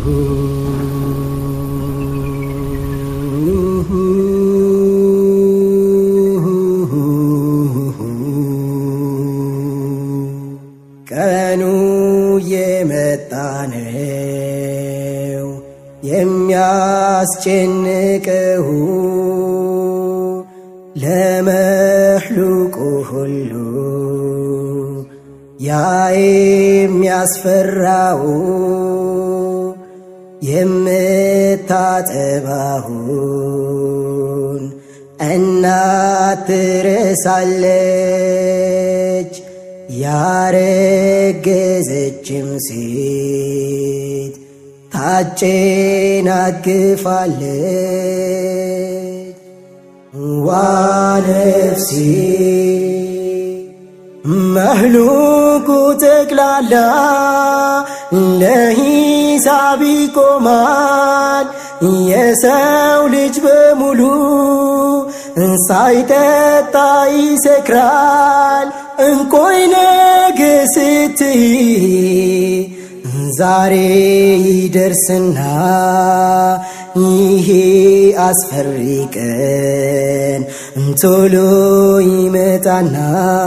ቀኑ የመጣ ነው የሚያስጨንቀው ለመሕሉቁ ሁሉ ያ የሚያስፈራው የምታጠባውን እናት ትረሳለች። ያረገዘችም ሴት ታጨናግፋለች። ዋ ነፍሴ መህሉቁ ጠቅላላ ለሂሳብ ይቆማል። የሰው ልጅ በሙሉ ሳይጠጣ ይሰክራል። እንቆይ ነገ ስትይ ዛሬ ይደርስና ይሄ አስፈሪ ቀን ቶሎ ይመጣና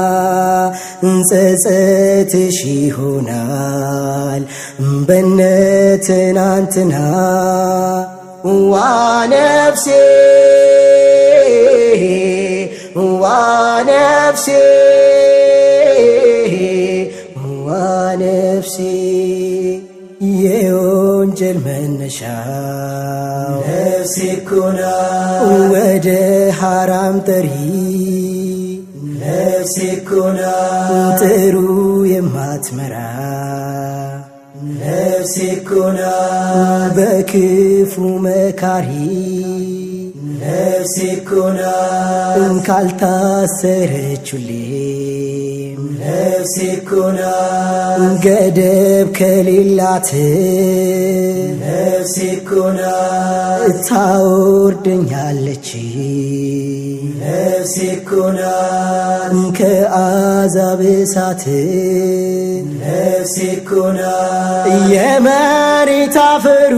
ጸጸትሽ ይሆናል በነ ትናንትና ዋ ነፍሴ ዋ ነፍሴ ዋ ነፍሴ የወንጀል መነሻው ነፍሴ ኮና ወደ ሐራም ጠሪ ነፍሴ ኮና ጥሩ የማትመራ ነፍሴ ኮና በክፉ መካሪ ነፍሴ ኮና ካልታሰረችሌም ነፍሴ ኮና ገደብ ከሌላት ነፍሴ ኮና ታወርደኛለች ነፍሴ ኮና ከአዛብ እሳት ነፍሴ ኮና የመሬት አፈሩ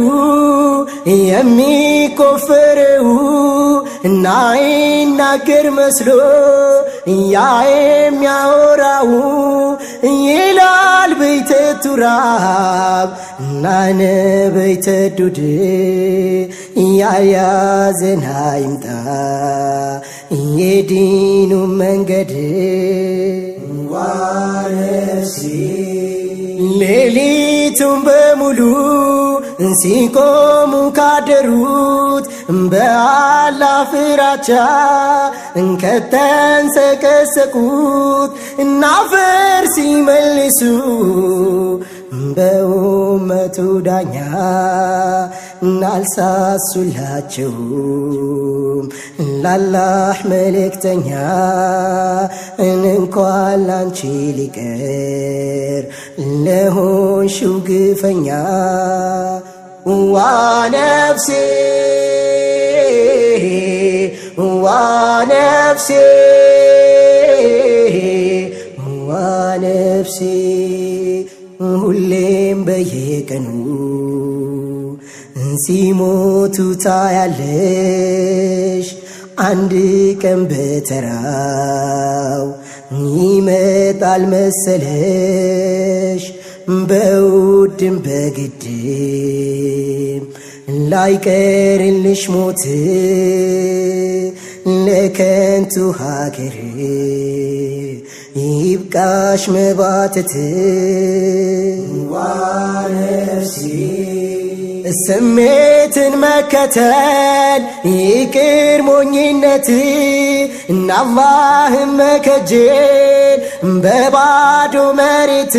የሚቆፈረው እና ይናገር መስሎ ያ የሚያወራው ይላል በይተ ቱራብ እና ነበይተ ዱድ ያያዘን ይምጣ የዲኑ መንገድ ዋ ነፍሴ ሌሊቱን በሙሉ ሲቆሙ ካደሩት በአላ ፍራቻ ከተንሰቀሰቁት እናፈር ሲመልሱ በኡመቱ ዳኛ እናልሳሱላቸውም ላላህ መልእክተኛ እንኳን ላንቺ ሊቀር ለሆንሽው ግፈኛ ዋ ነፍሴ ዋ ነፍሴ ዋ ነፍሴ ሁሌም በየቀኑ ሲሞቱ ታያለሽ አንድ ቀን በተራው ይመጣል መሰለሽ በውድም በግድም ላይቀርልሽ ሞት ለከንቱ ሀገር ይብቃሽ መባተት ዋ ነፍሴ ስሜትን መከተል ይቅር ሞኝነት እና አላህን መከጀል በባዶ መሬት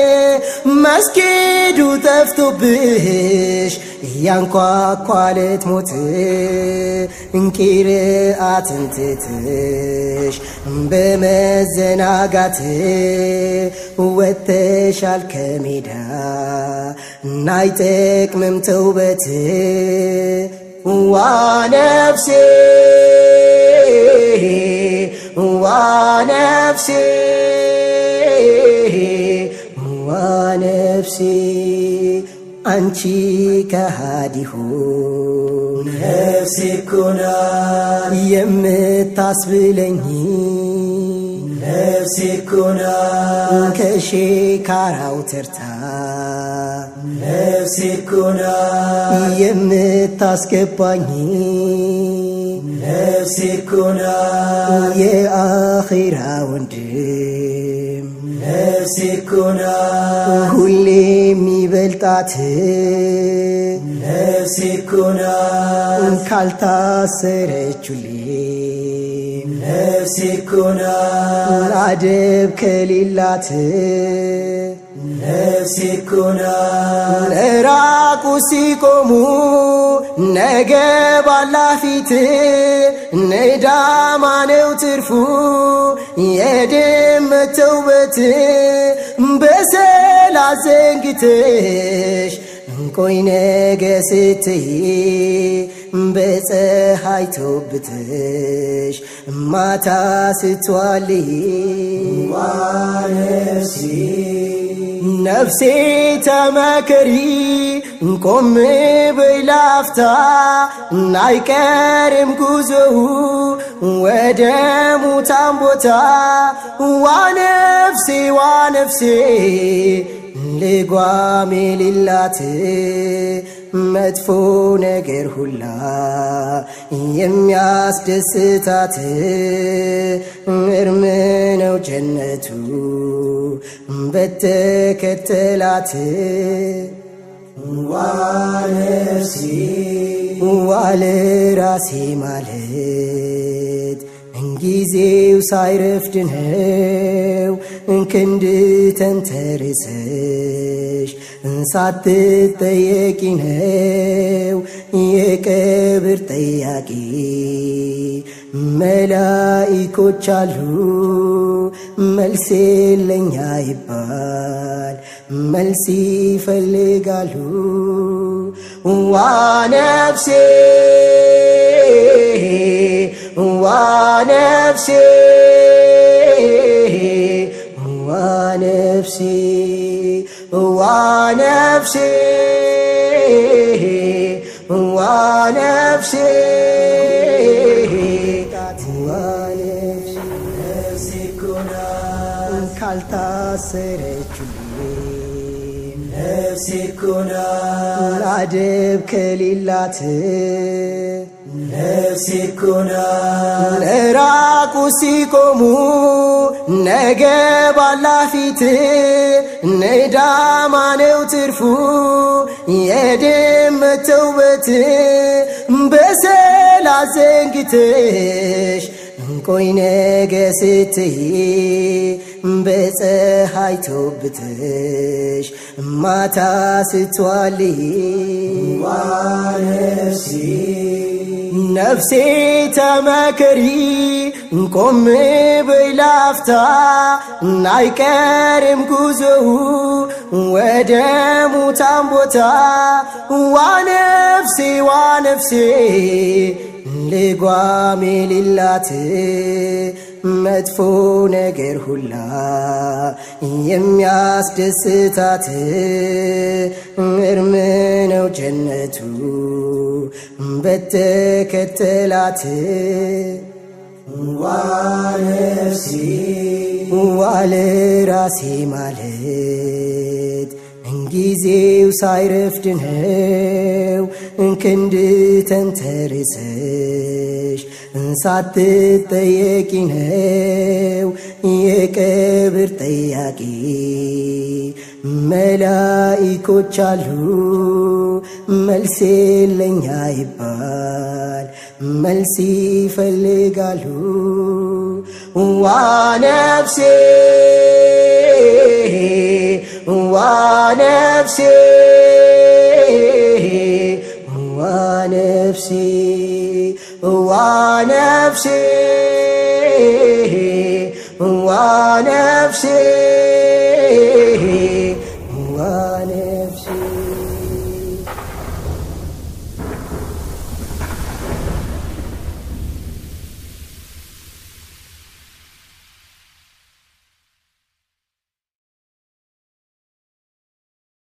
መስጊዱ ጠፍቶብሽ እያንኳኳለት ሞት እንቂርአትን ትትሽ በመዘናጋት ወተሻል ከሜዳ ናይጠቅምም ተውበት ዋ ነፍሴ ዋ ነፍሴ ዋ ነፍሴ አንቺ ከሃዲሁን ነፍሴ እኮ ናት የምታስብለኝ ነፍሴ እኮ ናት ከሼካራው ተርታ ነፍሴ እኮ ናት የምታስገባኝ ነፍሴ እኮ ናት የአኺራ ወንድም ነፍሴ እኮ ናት ሁሌ የሚበልጣት ነፍሴ እኮ ናት ካልታሰረችልኝ ነፍሴ እኮ ናት አደብ ከሌላት ነፍሴ እኮ ናት ራቁ ሲቆሙ ነገ ባላፊት ነዳማ ነው ትርፉ የድመት ተውበት በሰላት ዘንግተሽ እንቆይ ነገ ስትይ በፀሐይ ተውብተሽ ማታ ስትዋልይ ነፍሴ ነፍሴ ተመከሪ ቆም በይ ላፍታ አይቀርም ጉዞው ወደ ሙታን ቦታ ዋ ነፍሴ ዋ ነፍሴ ልጓም የሌላት መጥፎ ነገር ሁላ የሚያስደስታት እርም ነው ጀነቱ በተከተላት ዋ ነፍሴ ዋለ ራሴ ማለት እንጊዜው ሳይረፍድ ነው ክንድ ተንተርሰሽ ሳትጠየቂ ነው የቀብር ጠያቂ መላኢኮች አሉ መልስ የለኛ ይባል መልስ ይፈልጋሉ ዋ ነፍሴ ዋ ነፍሴ ዋ ነፍሴ ዋ ነፍሴ ዋ ነፍሴ ዋ ነፍሴ ነፍሴ እኮ ናት ካልታሰረችልኝ ነፍሴ እኮ ናት አደብ ከሌላት ነፍሴ እኮ ናት ራቁ ሲቆሙ ነገ ባላፊት ነዳማ ነው ትርፉ የድመት ተውበት በሰላት ዘንግተሽ እንቆይ ነገ ስትይ በፀሐይ ተውብተሽ ማታ ስትዋልይ ዋ ነፍሴ ነፍሴ ተመከሪ ቆም በይ ላፍታ አይቀርም ጉዞው ወደ ሙታን ቦታ ዋ ነፍሴ ዋ ነፍሴ ልጓም የሌላት መጥፎ ነገር ሁላ የሚያስደስታት እርም ነው ጀነቱ በተከተላት ዋ ነፍሴ ዋለ ራሴ ማለት እንጊዜው ሳይረፍድ ነው ክንድ ተንተርሰሽ ሳትጠየቂ ነው የቀብር ጠያቂ መላኢኮች አሉ መልስ የለኛ ይባል መልስ ይፈልጋሉ ዋ ነፍሴ ዋ ነፍሴ ዋ ነፍሴ ዋ ነፍሴ ዋ ነፍሴ